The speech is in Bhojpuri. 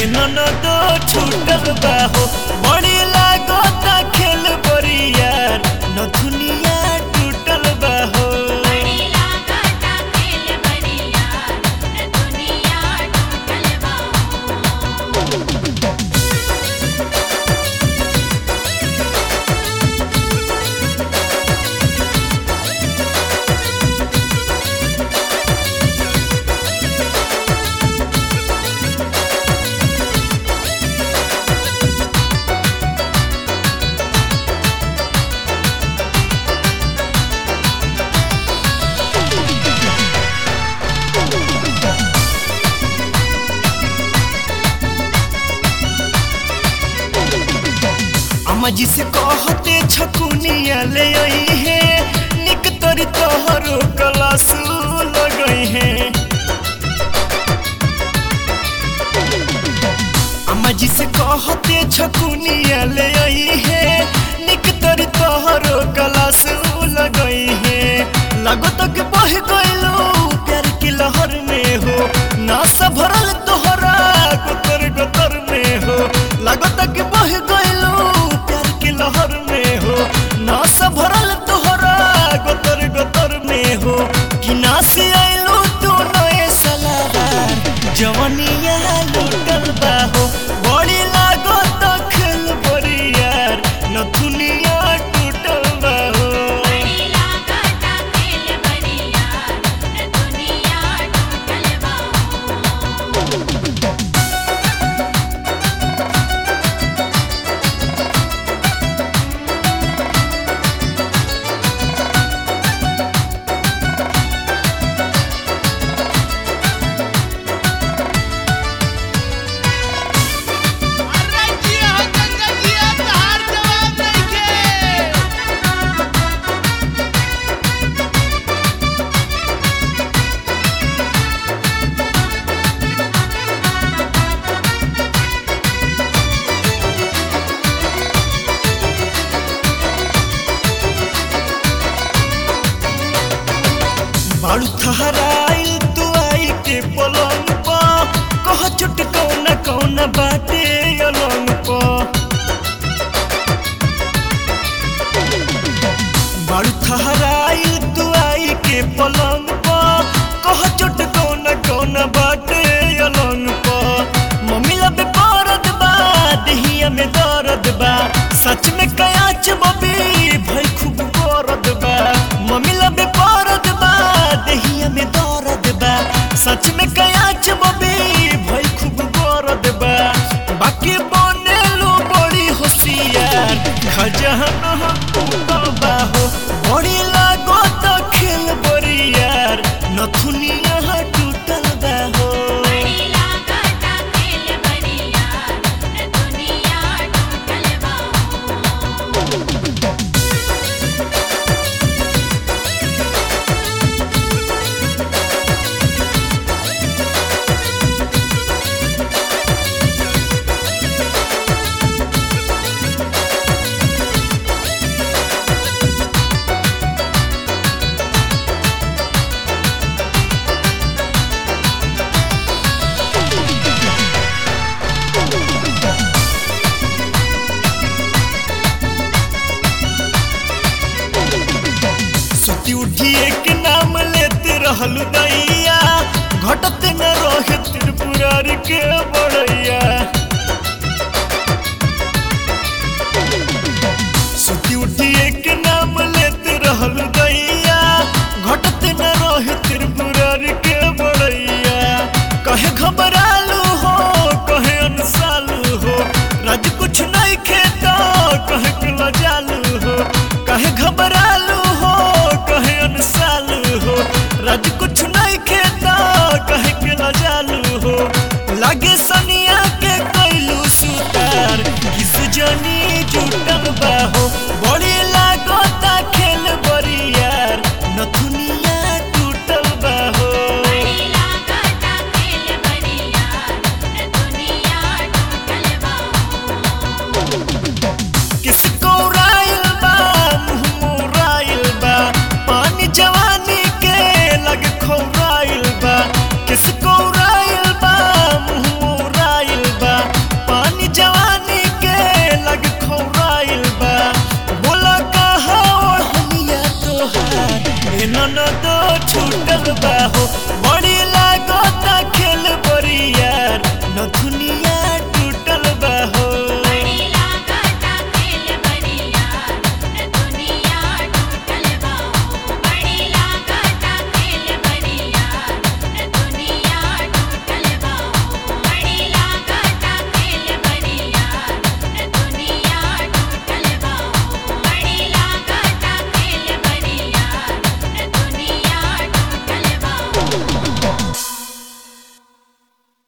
ननद छूटल बाहो बड़ी लागता खेल बरियार नथुनिया टूटल बाहो बड़ी लागता खेल बरिया न दुनिया टूटल बाहो अम्मा जी से कहते छकुनिया ले आई है निक तोरी तोहरो कलास लगई है अम्मा जी से कहते छकुनिया ले आई है निक तोरी तोहरो कलास लगई है लगो तक बह गइलो प्यार की लहर में हो नासा भरल तोहरा गोतर गोतर में हो लगो तक बह गइलो प्यार की लहर में हो नासा भरल तोहरा गोतर गोतर में हो कि नासी आइलो तू नए सलावार जवनिया लुटल बाहो बड़ी लागो तखल बरियार नथुनिया टूटल बाहो बड़ी लागता खेल बरिया न दुनिया टूटल बाहो अरे जिया हो गंगा जिया तहार जवाब नइखे बाड़ू थहराइल तू आई के पलंग पा कह चुट कौन कौन बाटे अलंग पा बाड़ू थहराइल तू आई के पलंग पा कह चुट कौन कौन बाटे अलंग पा मम्मी लब पारद बा दहिया में दर्द बा सच में कयाच बबी भाई खूब गरद बा मम्मी लब पारद बा दहिया में दर्द बा सच में कयाच बबी भाई खूब गरद बा बाकी बनेलो बड़ी होशियार खजहन बाहो बड़ी लागो तो खेल बरियार नथुनिया टूटल बाहो बड़ी लागता खेल बरिया न दुनिया टूटल बाहो सुती उठिए के नाम लेते रहल दैया घटत न रहे त्रिपुरारी के बड़ैया सुती उठिए के नाम लेते रहल दैया घटत न रहे त्रिपुरारी के बड़ैया कहे घबरालू हो कहे अनसालू हो राज कुछ नहीं खेता कहे के लजालू हो कहे घबरालू हो कहे अनसालू हो राज कुछ नहीं खेता कहे के लजालू हो लागे सनिया के कैलू सुतार किस जनी जुटल बाहो